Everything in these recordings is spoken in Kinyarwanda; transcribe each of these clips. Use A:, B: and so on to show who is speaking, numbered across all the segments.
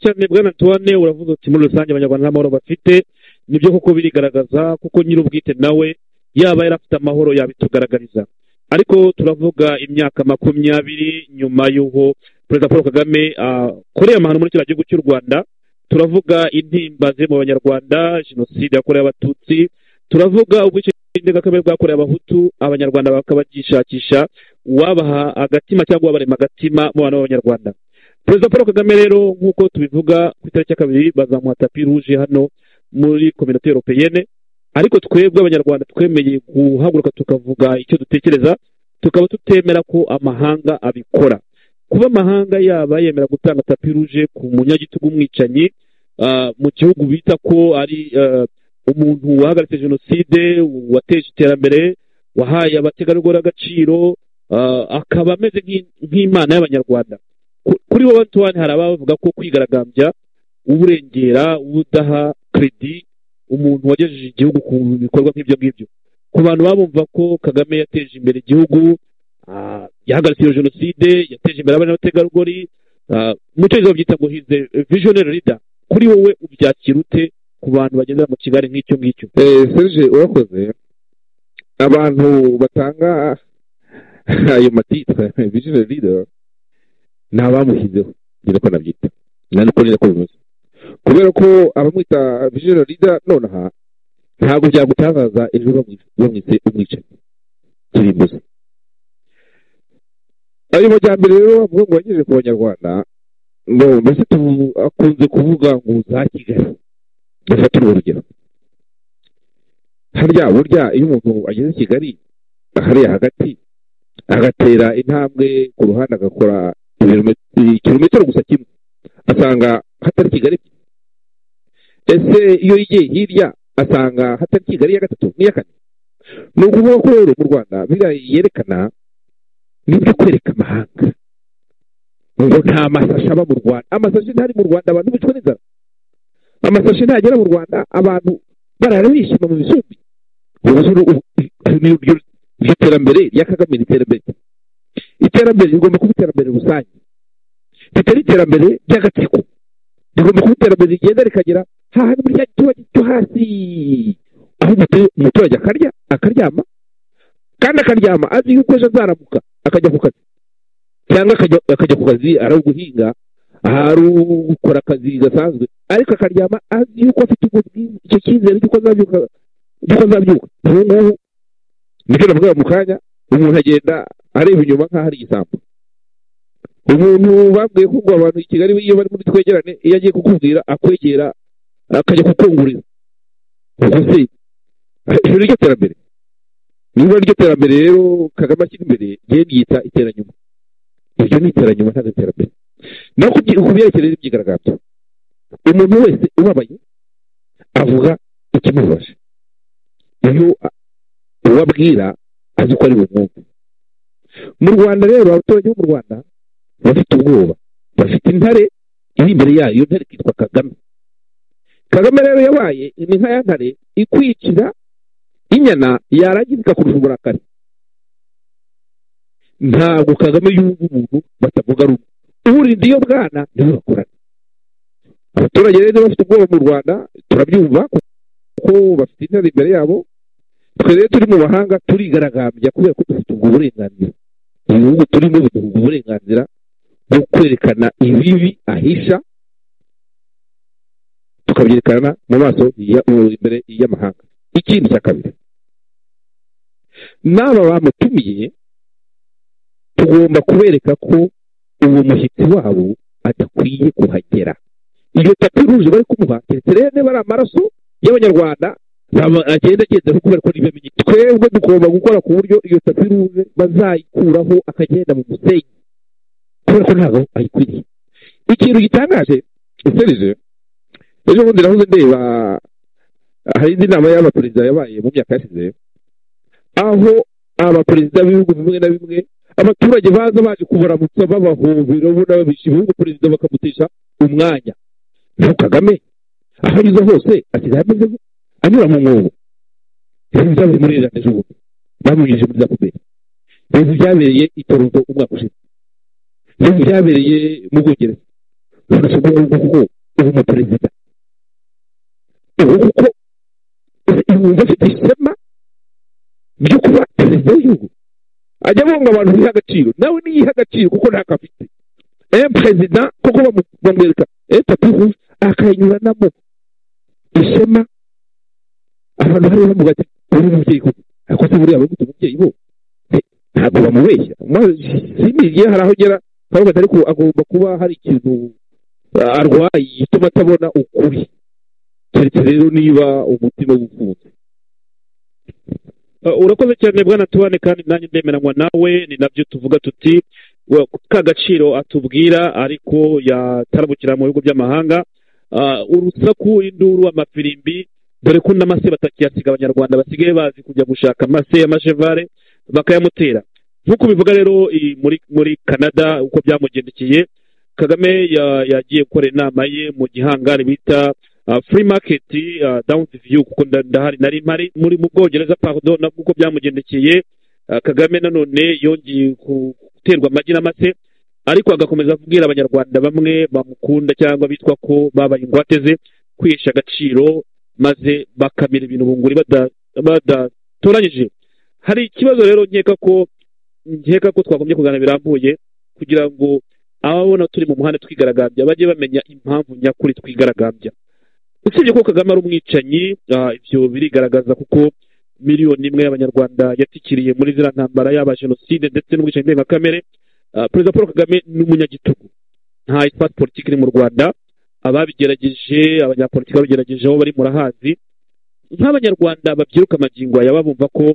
A: cyane bwana tuwane uravuze uti muri rusange abanyarwanda nta mahoro bafite nibyo kuko birigaragaza kuko nyir'ubwite nawe yaba yarafite amahoro yabitugaragariza ariko turavuga imyaka makumyabiri nyuma y'uko perezida paul kagame akoreye amahano muri kiriya gihugu cy'u rwanda turavuga intimba ziri mu banyarwanda jenoside yakorewe abatutsi turavuga ubwishingizi ndengakamere bwakorewe abahutu abanyarwanda bakabagishakisha wabaha agatima cyangwa wabarema agatima mu bantu b'abanyarwanda perezida paul kagame rero nk'uko tubivuga ku itariki ya kabiri bazamuha tapi ruje hano muri kominote europeyene ariko twebwe abanyarwanda twemeye guhaguruka tukavuga icyo dutekereza tukaba tutemera ko amahanga abikora kuba amahanga yaba yemera gutanga tapi ruje ku munyagitugu umwicanyi mu gihugu bita ko ari umuntu wahagaritse jenoside wateje iterambere wahaye abategarugori agaciro akaba ameze nk'imana y'abanyarwanda kuri bo batuwane hari abavuga ko kwigaragambya uburengera ubudaha keredi umuntu wagejeje igihugu ku bikorwa nk'ibyo ngibyo ku bantu babumva ko kagame yateje imbere igihugu yahagaritse iyo jenoside yateje imbere abana n'abategarugori mu cyongereza babyita ngo hize visionary leader kuri wowe ubyakira ute ku bantu bagendera mu kigali nk'icyo ngicyo
B: serge urakoze abantu batanga ayo matitire visionary leader ni abamushyizeho ni nako nabyita ni nako bimeze kubera ko abamwita visionary leader nonaha ntabwo byagutabaza ejo bamwise umwicanyi kirimbuzi ayo majyambere rero bavuga ngo bagejeje ku banyarwanda mbese akunze kuvuga ngo za kigali bafatire urugero harya burya iyo umuntu ageze i kigali hariya hagati agatera intambwe ku ruhande agakora kilometero gusa kimwe asanga hatari kigali ese iyo yigiye hirya asanga hatari kigali iya gatatu n'iya kane ni ukuvuga ko rero mu rwanda yerekana nibyo kwereka amahanga ngo nta masashi aba mu rwanda amasashi ntari mu rwanda abantu bicwa n'inzara amasashi ntagera mu rwanda abantu barara bishima mu bisumbi iryo terambere rya kagame ni iterambere iterambere rigomba kuba iterambere rusange ritari iterambere ry'agatsiko rigomba kuba iterambere rigenda rikagera hahandi muri cya giturage cyo hasi aho umuturage akarya akaryama kandi akaryama azi yuko ejo azaramuka akajya ku kazi cyangwa akajya ku kazi ari uguhinga ari ugukora akazi gasanzwe ariko akaryama azi yuko afite icyo cyizere cy'uko azabyuka cy'uko azabyuka ubu ngubu nicyo navuga mu kanya umuntu agenda areba inyuma nk'aho ari igisambo umuntu babwiye ko ngo abantu i kigali iyo bari muri twegerane iyo agiye kukubwira akwegera akajya kukungurira ubwo se ijoro ry'iryo terambere niba ryo terambere rero kagame ashyira imbere rye ryita iteranyuma iryo ni iteranyuma ntabwo iterambere naho ku byerekereye n'ibyigaragambyo umuntu wese ubabaye avuga ikimubabaje iyo ubabwira azi ko ari bumwumve mu rwanda rero abaturage bo mu rwanda bafite ubwoba bafite intare iri imbere yayo iyo ntare ikitwa kagame kagame rero yabaye ni nka ya ntare ikwicira inyana yarangiza igakurusha uburakari ntabwo kagame yumva umuntu batavuga rumwe uburinda iyo bwana niwe bakorana abaturage rero bafite ubwoba mu rwanda turabyumva kuko bafite intare imbere yabo twe rero turi mu mahanga turigaragambya kubera ko dufite ubwo burenganzira ibihugu turimo biduha ubwo burenganzira bwo kwerekana ibibi ahisha tukabyerekana mu maso imbere y'amahanga ikindi cya kabiri n'aba bamutumiye tugomba kubereka ko uwo mushyitsi wabo adakwiye kuhagera iyo tapi ruje bari kumuha keretse rero niba ari amaraso y'abanyarwanda agenda agenderaho kubera ko ntibamenye twebwe tugomba gukora ku buryo iyo tapi ruje bazayikuraho akagenda mu musenyi kubera ko ntabwo ayikwiriye ikintu gitangaje giserije ejo bundi nahoze ndeba hari indi nama y'abaperezida yabaye mu myaka yashize aho abaperezida b'ibihugu bimwe na bimwe abaturage baza baje kubaramutsa babahobera ubona babisha ibihugu perezida bakamutisha umwanya naho kagame aho anyuze hose asigaye ameze anyura mu mwobo ibintu byabereye muri leta ejo bundi bamunyujije muri za puberi ibintu byabereye i toronto umwaka ushize ibintu byabereye mu bwongereza urasa ubu ngubu ko uba umuperezida ubu kuko yumva afite ishema ryo kuba perezida w'igihugu ajya abunga abantu biha agaciro nawe niyiha agaciro kuko ntako afite eee perezida kuko bamu- bamwereka eee tapivu akayinyuranamo ishema abantu bari bamuga ati uri umubyeyi koko ariko se buriya abagute umubyeyi bo Eh, ntabwo bamubeshya simiriye hari aho ugera twavuga ariko agomba kuba hari ikintu ah, arwaye gituma atabona ukuri keretse rero niba umutima w'ufunze
C: Uh, urakoze cyane bwana tubane kandi nanjye ndemeranywa nawe ni nabyo tuvuga tuti wa- ka gaciro atubwira ariko yatarabukira mu bihugu by'amahanga Uh, urusaku induru amafirimbi dore ko n'amase batakiyasiga abanyarwanda basigaye bazi kujya gushaka amase y'amashevare bakayamutera nk'uko bivuga rero i- muri muri canada uko byamugendekeye kagame ya- yagiye gukora inama ye mu gihangari bita uh, free market uh, down view kuko nda- ndahari nari mari muri mu bwongereza pardon nabwo uko byamugendekeye uh, kagame nanone yongeye ku- guterwa amagi n'amase ariko agakomeza kubwira abanyarwanda bamwe bamukunda cyangwa bitwa ko babaye ingwate ze kwihesha agaciro maze bakamira ibintu bunguri bada- badatoranyije hari ikibazo rero nkeka ko nkeka ko twagombye kuganira birambuye kugira ngo ababona turi mu muhanda twigaragambya bajye bamenya impamvu nyakuri twigaragambya usibye ko kagame ari umwicanyi ah, ibyo birigaragaza kuko miliyoni imwe y'abanyarwanda yatikiriye muri ziriya ntambara yaba jenoside ndetse n'ubwicanyi ndengakamere Ah, perezida paul kagame ni umunyagitugu nta isipasi politiki iri mu rwanda ababigerageje abanyapolitiki babigerageje aho bari murahazi nk'abanyarwanda babyiruka amagingo aya babumva ko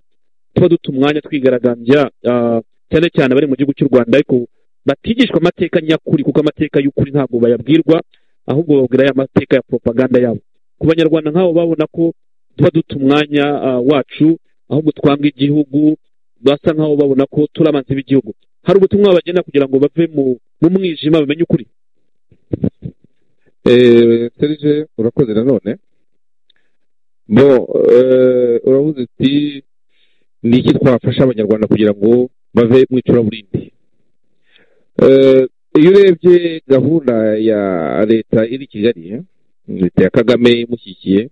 C: tuba duta umwanya twigaragambya ah, cyane cyane abari mu gihugu cy'u rwanda ariko batigishwa amateka nyakuri kuko amateka y'ukuri ntabwo bayabwirwa ahubwo babwira ya mateka ya propaganda yabo ku banyarwanda nk'abo babona ko tuba duta umwanya ah, wacu ahubwo twanga igihugu basa nk'aho babona ko turi abanzi b'igihugu hari ubutumwa babagenda kugira ngo bave mu mu mwijima bamenye ukuri
B: eee serije urakoze nanone bo eee uravuze uti ni iki twafasha abanyarwanda kugira ngo bave mu icuraburindi eee iyo urebye gahunda ya leta iri i kigali eh, leta ya kagame imushyigikiye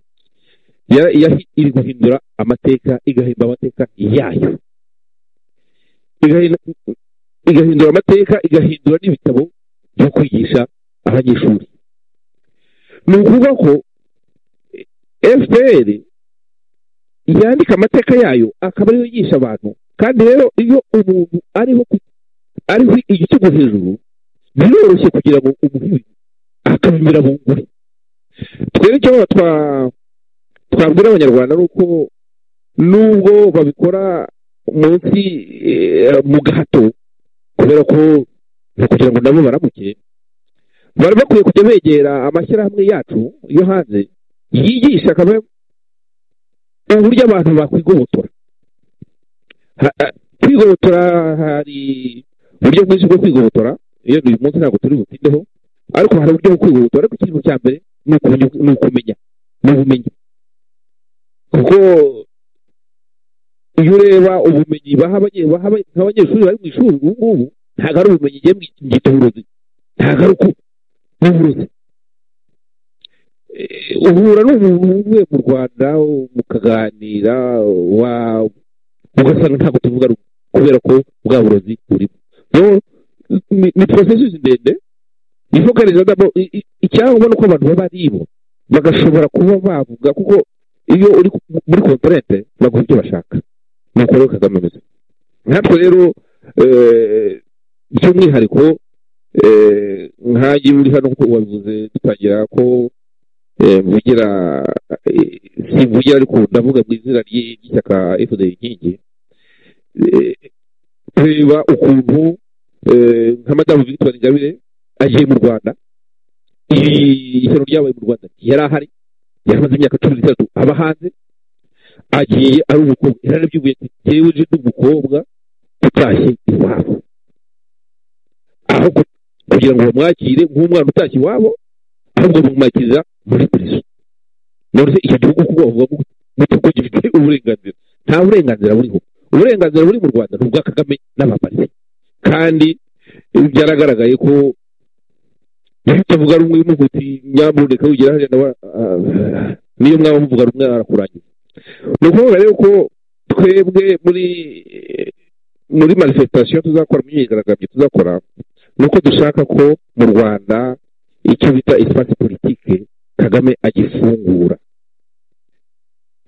B: ya- ya- iri guhindura amateka igahimba amateka yayo Igahin- igahindura amateka igahindura n'ibitabo byo kwigisha abanyeshuri ni ukuvuga ko fpr yandika amategeko yayo akaba ariyo yigisha abantu kandi rero iyo umuntu ariho ku- ariho igitego hejuru biroroshye kugira ngo umuhiri akabimira bunguri twebwe icyo twa- twabwira abanyarwanda ni uko nubwo babikora munsi eh, mu gahato kubera ko ni ukugira ngo nabo baramuke bari bakwiye kujya begera amashyirahamwe yacu yo hanze yigisha kamwe uburyo abantu bakwigobotora Ha- ha- kwigobotora hari uburyo bwinshi bwo kwigobotora iyo uyu munsi ntabwo turi butindeho ariko hari uburyo bwo kwigobotora ariko ikintu cya mbere ni ukumenya- ni ukumenya ni ubumenyi kuko iyo ureba ubumenyi baha abanye- baha aba- abanyeshuri bari mu ishuri ubu ngubu ntabwo ari ubumenyi igiye mu gitoburozi ntabwo ari uku n'uburozi Eh, uhura n'umuntu uvuye mu rwanda mukaganira wa- ugasanga ntabwo tuvuga rumwe kubera ko bwa burozi burimo rero ni- ni porosesi ndende ifokareza icyangwa ko abantu baba ari bo bagashobora kuba bavuga kuko iyo uri ku- muri kontorente baguha ibyo bashaka ni uko rero kagame ameze natwe rero eh, by'umwihariko eh, nkanjye uri hano kuko wabivuze dutangira ko eh, mvugira eh, simvugira ariko ndavuga mu izina ry'i- ry'ishyaka fda inkingi Eh, kureba ukuntu eh, nka madamu victoire ingabire agiye mu rwanda iri shyano ryabaye mu rwanda yari ahari yari amaze imyaka cumi n'itatu aba hanze agiye ari umukobwa yararabyubuye ati jyewe uje ndi umukobwa utashye iwabo aho ku- kugira ngo bamwakire nk'umwana utashye iwabo ahubwo bamwakiriza muri prison none se icyo gihugu kuko bavuga ko gute ko gifite uburenganzira nta burenganzira buriho uburenganzira buri mu rwanda ni ubwa kagame n'abaparisi kandi byaragaragaye ko
D: yahita avuga rumwe umuhuti nyamureka wigira hariya nawe niyo mwaba muvuga rumwe arakurangiza ni ukuvuga rero ko twebwe muri muri manifestation tuzakora mu myigaragambyo tuzakora ni uko dushaka ko mu rwanda icyo bita espace politike kagame agifungura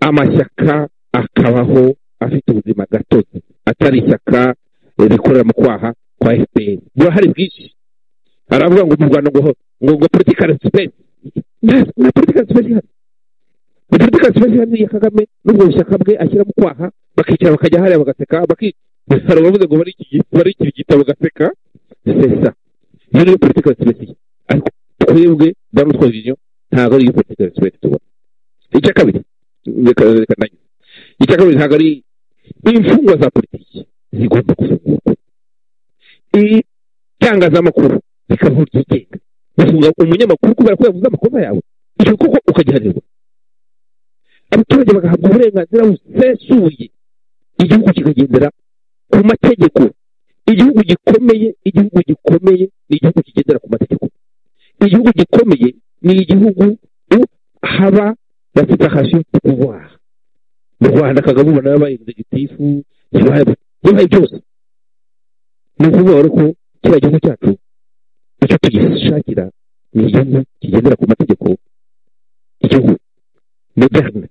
D: amashyaka akabaho afite ubuzima gatozi atari ishyaka rikorera mu kwaha kwa fpr burahari bwinshi aravuga ngo mu rwanda ngo ngo ngo political space nta political space ihari ni political space ihari ya kagame n'ubwo bushyaka bwe ashyira mu kwaha bakicara bakajya hariya bagaseka bakisara bavuze ngo barikira igitabo gaseka sesa iyo niyo political space ye ariko twebwe damu twaviziyo ntabwo ari iyo political space tubona icya kabiri reka reka nanyu icya kabiri ntabwo ari imfungwa za politiki zigomba gufungurwa itangazamakuru rikabaho ryigenga gufunga umunyamakuru kubera ko yavuze amakosa yawe icyo koko ukagihanirwa abaturage bagahabwa uburenganzira busesuye igihugu kikagendera ku mategeko igihugu gikomeye igihugu gikomeye ni igihugu kigendera ku mategeko igihugu gikomeye ni igihugu haba bafite akashiyo ko kubaha mu rwanda kagame ubona yabaye exegitifu yabaye byose ni ukuvuga rero ko kiriya gihugu cyacu icyo tugishakira ni igihugu kigendera ku mategeko igihugu moderne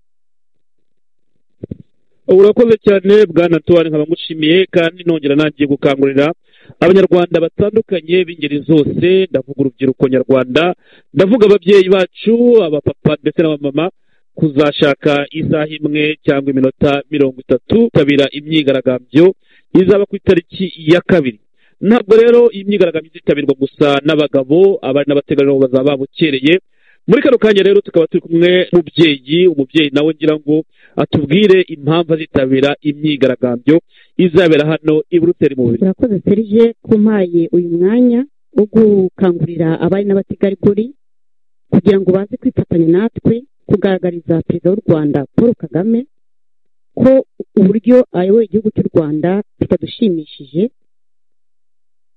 B: urakoze cyane bwana tuwari nkaba ngushimiye kandi nongera nangiye gukangurira abanyarwanda batandukanye b'ingeri zose ndavuga urubyiruko nyarwanda ndavuga ababyeyi bacu abapapa ndetse n'abamama kuzashaka isaha imwe cyangwa iminota mirongo itatu kabira imyigaragambyo izaba ku itariki ya kabiri ntabwo rero iyi myigaragambyo izitabirwa gusa n'abagabo abari n'abategarugori bazaba babukereye muri kano kanya rero tukaba turi kumwe n'umubyeyi umubyeyi nawe ngira ngo atubwire impamvu azitabira imyigaragambyo izabera hano i buruseli mu biro
E: turakoze serije kumpaye uyu mwanya wo gukangurira abari n'abategarugori kugira ngo baze kwifatanya natwe kugaragariza perezida w'u rwanda paul kagame ko uburyo ayoboye igihugu cy'u rwanda bitadushimishije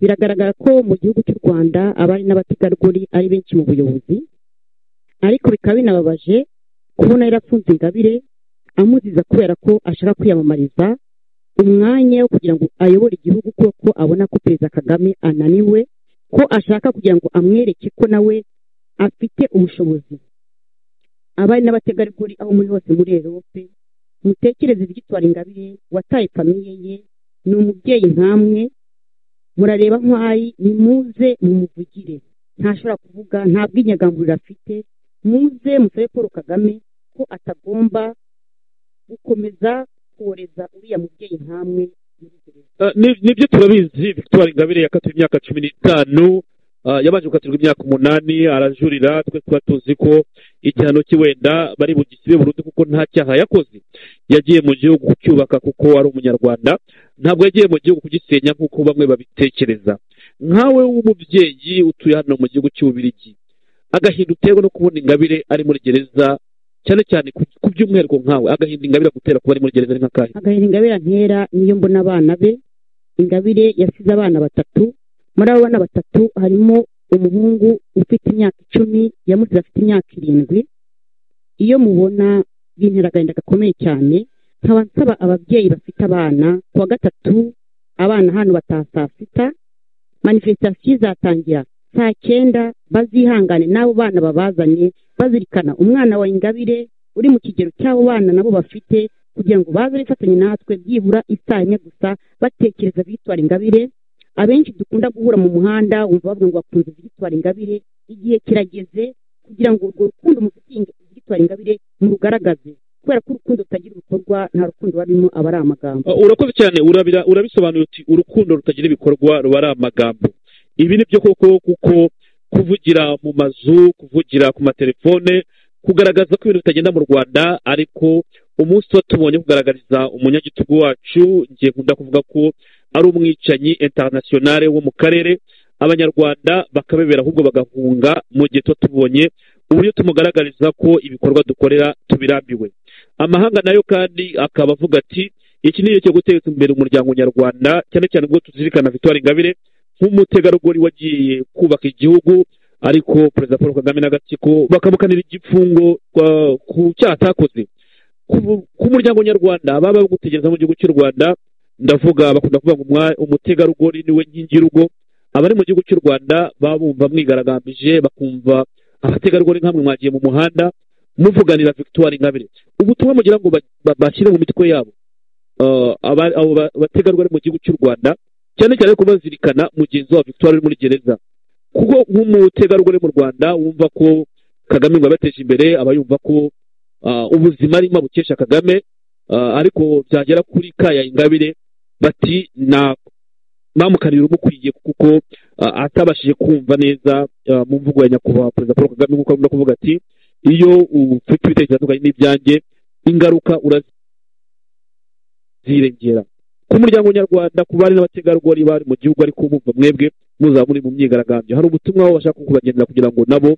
E: biragaragara ko mu gihugu cy'u rwanda abari n'abategarugori ari benshi mu buyobozi ariko bikaba binababaje kubona yarafunze ingabire amuziza kubera ko ashaka kwiyamamariza umwanya wo kugira ngo ayobore igihugu kuko abona ko perezida kagame ananiwe ko ashaka kugira ngo amwereke ko nawe afite ubushobozi abari n'abategarugori aho muri hose muri erope mutekereze ibyitwara ingabire wataye famiye ye ni umubyeyi nkamwe murareba nk'ayi nimuze mumuvugire ntashobora kuvuga nta bw'inyagamburiro afite muze musabe paul kagame ko atagomba gukomeza koreza uriya mubyeyi nkamwe
B: nibyo turabizi victoire ingabire yakatiwe imyaka cumi n'itanu yabanje gukatirwa imyaka umunani arajurira twe tuba tuzi ko igihano cye wenda bari bugisibe burundu kuko nta cyaha yakoze yagiye mu gihugu kucyubaka kuko ari umunyarwanda ntabwo yagiye mu gihugu kugisenya nk'uko bamwe babitekereza nkawe w'umubyeyi utuye hano mu gihugu cy'ububirigi agahinda uterwa no kubona ingabire ari muri gereza cyane cyane ku by'umwihariko nkawe agahinda ingabire gutera kuba ari muri gereza ari nk'akahe
E: agahinda ingabire antera niyo mbona abana be ingabire yasize abana batatu muri abo bana batatu harimo umuhungu ufite imyaka icumi yamusize afite imyaka irindwi iyo mubona bintera agahinda gakomeye cyane nkaba nsaba ababyeyi bafite abana ku wa gatatu abana hano bataha saa sita manifesitasiyo izatangira saa cyenda bazihangane n'abo bana babazanye bazirikana umwana wa ingabire uri mu kigero cy'abo bana nabo bafite kugira ngo baze bifatanye natwe byibura isaha imwe gusa batekereza bitwara ingabire abenshi dukunda guhura mu muhanda wumva bavuga ngo bakunze zigitwara ingabire igihe kirageze kugira ngo urwo rukundo mufitiye zigitwara ingabire murugaragaze kubera ko urukundo rutagira ibikorwa nta rukundo rurimo aba ari amagambo
B: urakoze cyane urabisobanura uti urukundo rutagira ibikorwa ruba ari amagambo ibi ni byo koko kuko kuvugira mu mazu kuvugira ku matelefone kugaragaza ko ibintu bitagenda mu rwanda ariko umunsi tuba tubonye kugaragariza umunyagitugu wacu ngiye nkunda kuvuga ko ari umwicanyi internationale wo mu karere abanyarwanda bakabebera ahubwo bagahunga mu gihe tuba tubonye uburyo tumugaragariza ko ibikorwa dukorera tubirambiwe amahanga nayo kandi akaba avuga ati iki ni igihe cyo guteza imbere umuryango nyarwanda cyane cyane ubwo tuzirikana victoire ingabire nk'umutegarugori wagiye kubaka igihugu ariko perezida paul kagame n'agatsiko bakamukanira igifungo kwa- ku cyaha atakoze Ku- ku muryango nyarwanda baba gutegereza mu gihugu cy'u rwanda ndavuga bakunda kuvuga ngo umwa- umutegarugori niwe nkingi y'urugo abari mu gihugu cy'u rwanda baba bumva mwigaragambije bakumva abategarugori nkamwe mwagiye mu muhanda muvuganira victoire ingabire ubutumwa mugira ngo ba- ba- bashyire mu mitwe yabo Eh, aba- abo ba- abategarugori mu gihugu cy'u rwanda cyane cyane ko bazirikana mugenzi wa victoire uri muri gereza kuko nk'umutegarugori mu rwanda wumva ko kagame ngo yabateje imbere aba yumva ko ah, ubuzima arimo abukesha kagame ah, ariko byagera kuri kaya ingabire bati na bamukanira umukwiye kuko ah, atabashije kumva neza ah, mu mvugo ya nyakubahwa perezida paul kagame nk'uko akunda kuvuga ati iyo ufite ibitekerezo bitandukanye n'ibyanjye ingaruka urazirengera ku muryango nyarwanda ku bari n'abategarugori bari mu gihugu ariko mumva mwebwe muzaba muri mu myigaragambyo hari ubutumwa aho bashaka kubagendera kugira ngo nabo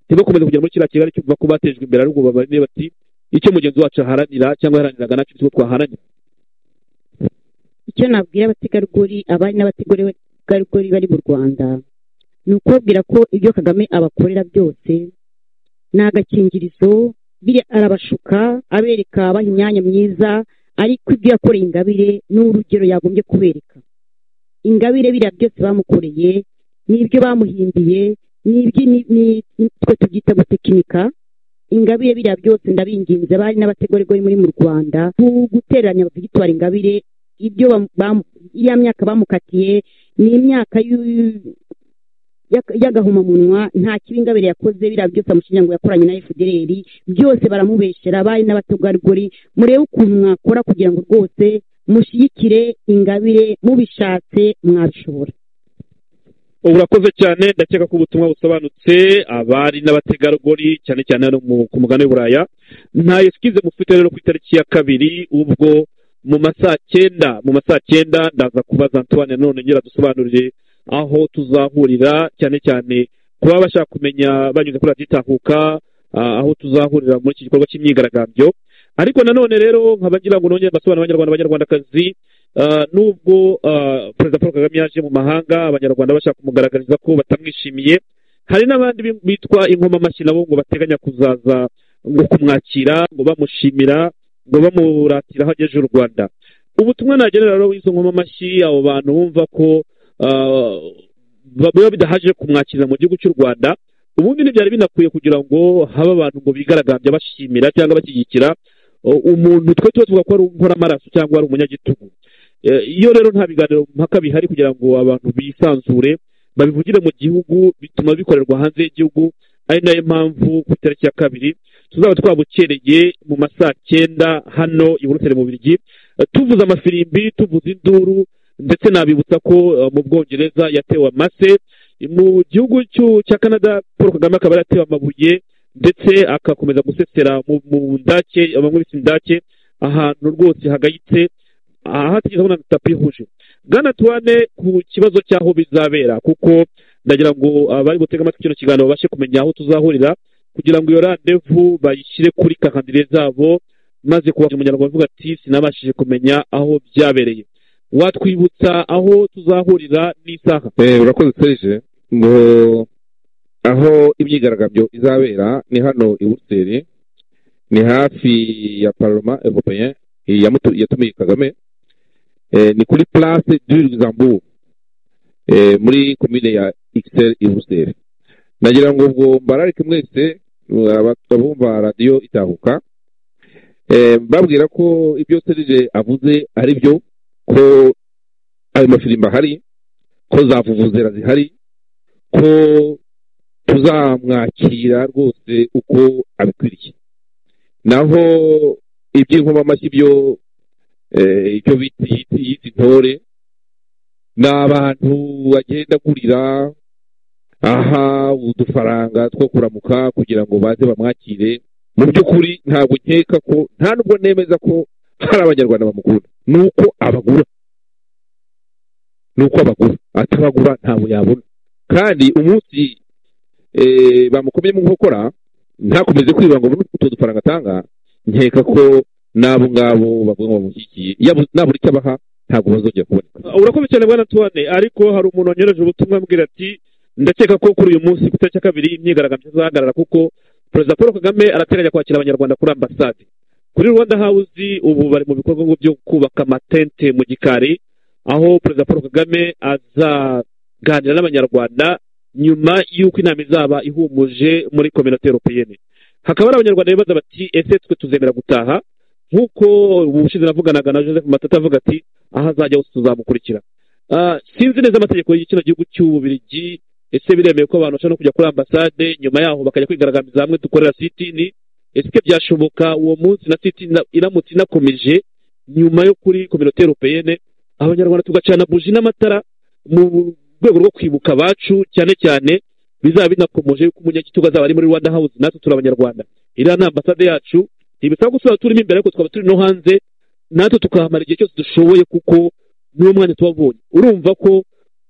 B: ntibakomeze kugera muri kiriya kigali cyumva ko batejwe imbere ahubwo babane bati icyo mugenzi wacu aharanira cyangwa yaharaniraga nacyo ni cyo twaharanira
E: icyo nabwira abategarugori abari n'abategarugori bari mu rwanda ni ukubabwira ko ibyo kagame abakorera byose ni agakingirizo biriya arabashuka abereka abaha imyanya myiza ariko ibyo yakoreye ingabire ni urugero yagombye kubereka ingabire biriya byose bamukoreye ni ibyo bamuhimbiye ni ibyo ni- ni- ni- twe tubyita gutekinika ingabire biriya byose ndabinginze abari n'abategarugori muri mu rwanda ku- gutereranya victoire ingabire ibyo bam- bam- iriya myaka bamukatiye ni imyaka y'u- y'aka- y'agahomamunwa nta kibi ingabire yakoze biriya byose amushinja ngo yakoranye na fdr byose baramubeshera abari n'abategarugori murebe ukuntu mwakora kugira ngo rwose mushyigikire ingabire mubishatse mwabishobora
B: urakoze cyane ndakeka ko ubutumwa busobanutse abari n'abategarugori cyane cyane hano mu- ku mugabane w'uburaya nta eskize mufite rero ku itariki ya kabiri ubwo mu masaha cyenda mu masaha cyenda ndaza kubaza antoine nanone nyira dusobanurire aho tuzahurira cyane cyane ku baba bashaka kumenya banyuze kuri radiyo itahuka ah, aho tuzahurira muri iki gikorwa cy'imyigaragambyo ariko nanone rero nkaba ngira ngo nongere mbasobanurire abanyarwanda abanyarwandakazi Ah, nubwo ah, perezida paul kagame yaje mu mahanga abanyarwanda bashaka kumugaragariza ko batamwishimiye hari n'abandi bi- bitwa inkomamashyi nabo ngo bateganya kuzaza ngo kumwakira ngo bamushimira ngo bamuratira aho agejeje u rwanda ubutumwa nagenera rero w'izo nkomamashyi abo bantu bumva ko ah, ba- biba bidahaje kumwakira mu gihugu cy'u rwanda ubundi ntibyari binakwiye kugira ngo habe abantu ngo bigaragambya bashimira cyangwa bashyigikira uh, umuntu twe tuba tuvuga ko ari inkoramaraso cyangwa ari umunyagitugu Eh, iyo rero nta biganiro mpaka bihari kugira ngo abantu bisanzure babivugire mu gihugu bituma bikorerwa hanze y'igihugu ari nayo mpamvu ku itariki ya kabiri tuzaba twabukereye mu masaha cyenda hano i buruseli mu birigi tuvuza amafirimbi tuvuza induru ndetse nabibutsa ko eh, mu bwongereza yatewe amase mu gihugu cy'u- cya canada paul kagame akaba yaratewe amabuye ndetse agakomeza gusesera mu mu ndake bamwe bise indake ahantu rwose hagayitse aha hatigeze abona tapi ihuje bwana tuwane ku kibazo cy'aho bizabera kuko ndagira ngo abari butege amatwi kino kiganiro babashe kumenya aho tuzahurira kugira ngo iyo randevu bayishyire kuri kakandire zabo maze kuba umunyarwanda avuga ati sinabashije kumenya aho byabereye watwibutsa aho tuzahurira n'isaha
D: Eh, urakoze serije ngo aho imyigaragambyo izabera ni hano i buruseli ni hafi ya paroma européen eh, yamutu- yatumiye kagame Eh, ni kuri place du luxembourg Eh, muri komine ya xl i buruseli nagira ngo ubwo mbararike mwese eh, aba- abumva radiyo itahuka Eh, mbabwira ko ibyo serije avuze ari byo ko ayo mafirimbi ahari ko za vuvuzera zihari ko tuzamwakira rwose uko abikwiriye naho iby'inkomamashyi byo eh, icyo bita yita yita intore ni abantu bagenda agurira aha udufaranga two kuramuka kugira ngo baze bamwakire mu by'ukuri ntabwo nkeka ko nta nubwo nemeza ko hari abanyarwanda bamukunda ni uko abagura nuko abagura atabagura ntabwo yabona kandi umunsi eh, bamukomeye mu nkokora ntakomeze kwiba ngo abone utu dufaranga atanga nkeka ko n'abo ngabo bavuga ngo bamushyigikiye Yabu- nabura icyo abaha ntabwo bazongera kuboneka
B: urakoze cyane bwana tuwane ariko hari umuntu wanyoreje ubutumwa ambwira ati ndakeka ko kuri uyu munsi ku itariki ya kabiri imyigaragambyo izahagarara kuko perezida paul kagame arateganya kwakira abanyarwanda kuri ambasade kuri rwanda hawuzi ubu bari mu bikorwa byo kubaka amatente mu gikari aho perezida paul kagame azaganira n'abanyarwanda nyuma y'uko inama izaba ihumuje muri kominote europeyene hakaba hari abanyarwanda bibaza bati ese twe tuzemera gutaha nk'uko ubushize navuganaga na joseph matata avuga ati aho azajya hose tuzamukurikira Ah, sinzi neza amategeko y'ikino gihugu cy'ububirigi ese biremewe ko abantu bashobora no kujya kuri ambasade nyuma yaho bakajya kwigaragambiriza hamwe dukorera sitini ese byashoboka uwo munsi na sitini iramutse inakomeje nyuma yo kuri kominote europeyene abanyarwanda tugacana buji n'amatara mu rwego rwo kwibuka abacu cyane cyane bizaba binakomeje yuko umunyagitugu azaba ari muri rwanda house natwe turi abanyarwanda iriya ni ambasade yacu ntibisaba ko tuzaba turimo imbere ariko twaba turi no hanze natwe tukahamara igihe cyose dushoboye kuko niwo mwanya tubabonye urumva ko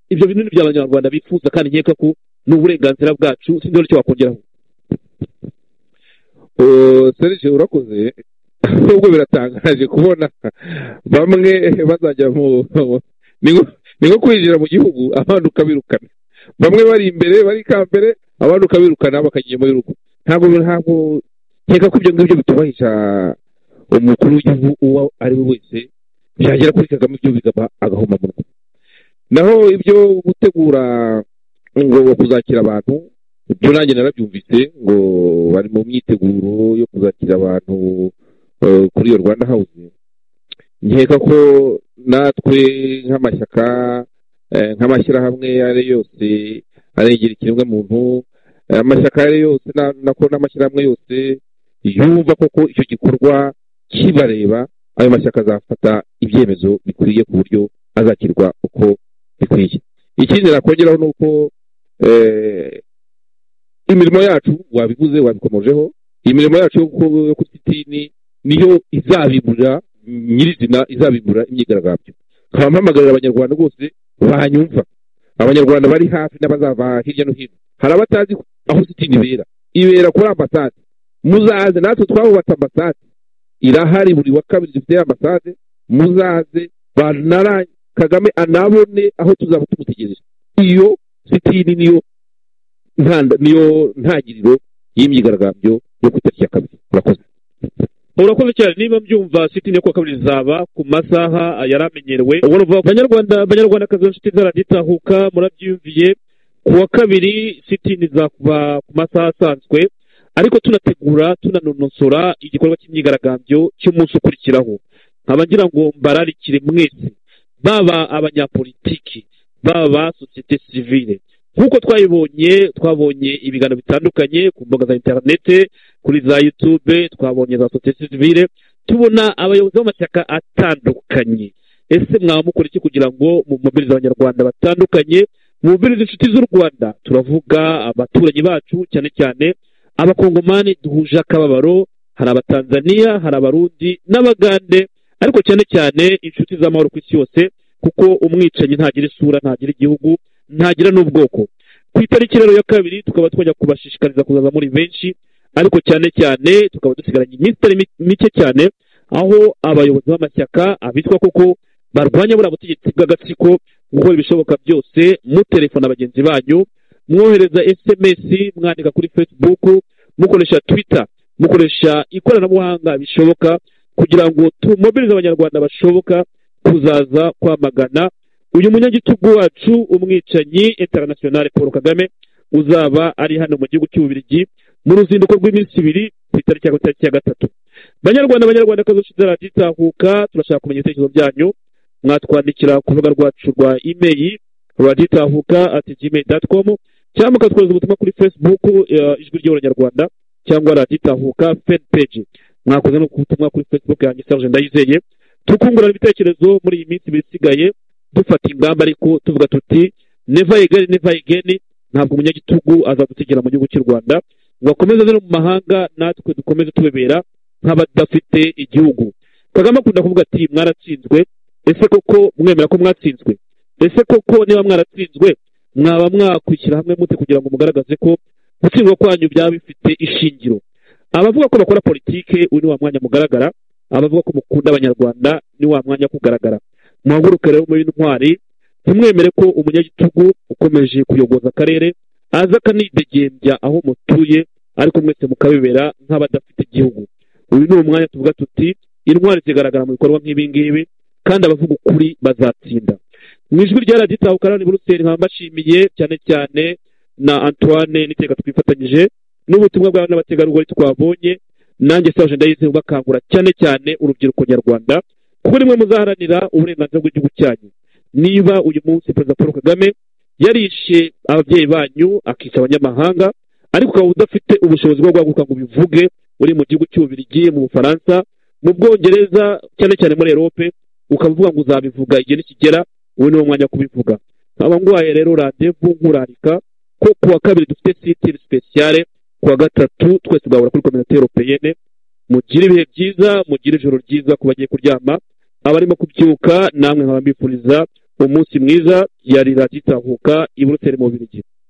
B: ibyo binini by'abanyarwanda bifuza kandi nkeka ko ni uburenganzira bwacu sinzi n'icyo wakongeraho
D: serije urakoze nubwo biratangaje kubona bamwe bazajya mu ni nko- ni nko kwinjira mu gihugu abandi ukabirukana bamwe bari imbere bari ikambere abandi ukabirukana bakagiye muri rugo ntabwo ntabwo nkeka ko ibyo ngibyo bitubahisha umukuru w'igihugu uwo ari we wese byagera kuri kagame ibyo bigaba agahoma mu rwego naho ibyo gutegura ngo kuzakira abantu ibyo nanjye narabyumvise ngo bari mu myiteguro yo kuzakira abantu eh, kuri iyo rwanda hawuzi nkeka ko natwe nk'amashyaka eh, nk'amashyirahamwe ayo ari yo yose arengera ikiremwamuntu eh, amashyaka ayo ari yo yose na- nako n'amashyirahamwe yose yumva koko icyo gikorwa kibareba ayo mashyaka azafata ibyemezo bikwiye ku buryo azakirwa uko bikwiye ikindi nakongeraho ni uko eh, imirimo yacu wabivuze wabikomojeho imirimo yacu yo ku- yo ku sitini niyo izabibura nyirizina izabibura imyigaragambyo nkaba mpamagarira abanyarwanda rwose banyumva abanyarwanda bari hafi n'abazava hirya no hino hari abatazi aho sitini ibera ibera kuri ambasade muzaze natwe twahubatse ambasade irahari buri wa kabiri dufite ambasade muzaze banara kagame anabone aho tuzaba tumutegereje iyo sitini niyo ntanda- niyo ntangiriro y'imyigaragambyo yo ku itariki ya kabiri urakoze
B: urakoze cyane niba mbyumva sitini yo kuwa kabiri izaba ku masaha yari amenyerewe ubona uvuga ko banyarwanda banyarwandakazi b'inshuti zaraditahuka murabyumviye ku wa kabiri sitini izakuba ku masaha asanzwe ariko tunategura tunanonosora igikorwa cy'imyigaragambyo cy'umunsi ukurikiraho nkaba ngira ngo mbararikire mwese baba abanyapolitiki baba sosiyete sivile nk'uko twayibonye twabonye ibiganiro bitandukanye ku mbuga za interinete kuri za yutube twabonye za sosiyete sivile tubona abayobozi b'amashyaka atandukanye ese mwaba mukora iki kugira ngo mumobirize abanyarwanda batandukanye mumobirize inshuti z'u rwanda turavuga abaturanyi bacu cyane cyane abakongomani duhuje akababaro hari abatanzaniya hari abarundi n'abagande ariko cyane cyane inshuti z'amahoro ku isi yose kuko umwicanyi ntagira isura ntagira igihugu ntagira n'ubwoko ku itariki rero ya kabiri tukaba twajya kubashishikariza kuzaza muri benshi ariko cyane cyane tukaba dusigaranye iminsi itari mi- mike cyane aho abayobozi b'amashyaka abitwa koko barwanya buriya butegetsi bw'agatsiko gukora ibishoboka byose mutelefona bagenzi banyu mwohereza sms mwandika kuri facebook mukoresha twitter mukoresha ikoranabuhanga bishoboka kugira ngo tumobirize abanyarwanda bashoboka kuzaza kwamagana uyu munyagitugu wacu umwicanyi internationale paul kagame uzaba ari hano mu gihugu cy'ububirigi mu ruzinduko rw'iminsi ibiri ku itariki ya tariki ya gatatu banyarwanda banyarwanda kazi ushize raditahuka turashaka kumenya ibitekerezo byanyu mwatwandikira ku rubuga rwacu rwa imeri raditahuka ati gmail dot com cyangwa mukatwohereza ubutumwa kuri facebook eh, ijwi ry'abanyarwanda cyangwa raditahuka fan page mwakoze no kubutumwa kuri facebook yanjye serge ndayizeye tukungurana ibitekerezo muri iyi minsi ibiri isigaye dufata ingamba ariko tuvuga tuti never again never again ntabwo umunyagitugu azadutegera mu gihugu cy'u rwanda ngo akomeze azane mu mahanga natwe dukomeze tubebera nk'abadafite igihugu kagame akunda kuvuga ati mwaratsinzwe ese koko mwemera ko mwatsinzwe ese koko niba mwaratsinzwe mwaba mwakwishyira hamwe mute kugira ngo mugaragaze ko gutsindwa kwanyu byaba bifite ishingiro abavuga ko bakora politike uyu ni wa mwanya mugaragara abavuga ko mukunda abanyarwanda ni wa mwanya wo kugaragara muhaguruke rero muri intwari ntimwemere ko umunyagitugu ukomeje kuyogoza akarere aza akanidegembya aho mutuye ariko mwese mukabibera nk'abadafite igihugu uyu ni umwanya tuvuga tuti intwari zigaragara mu bikorwa nk'ibingibi kandi abavuga ukuri bazatsinda mu ijwi rya radiyo tahukarani buruseli nkaba mbashimiye cyane cyane na antoine n'iteka twifatanyije n'ubutumwa bw'abana n'abategarugori twabonye nanjye saje ndayize bakangura cyane cyane urubyiruko nyarwanda kuko nimwe muzaharanira uburenganzira bw'igihugu cyanyu niba uyu munsi perezida paul kagame yarishe ababyeyi banyu akica abanyamahanga ariko ukaba udafite ubushobozi bwo guhaguruka ngo ubivuge uri mu gihugu cy'ububirigi mu bufaransa mu bwongereza cyane cyane muri erope ukaba uvuga ngo uzabivuga igihe nikigera ubu ni wo mwanya wo kubivuga nkaba nguhaye rero randevu nkurarika ko ku wa kabiri dufite sitiri sipesiyare ku wa gatatu twese tugahura kuri kominote europeyene mugire ibihe byiza mugire ijoro ryiza ku bagiye kuryama abarimo kubyuka namwe nkaba mbifuriza umunsi mwiza yari radiyo itahuka i buruseli mu birigi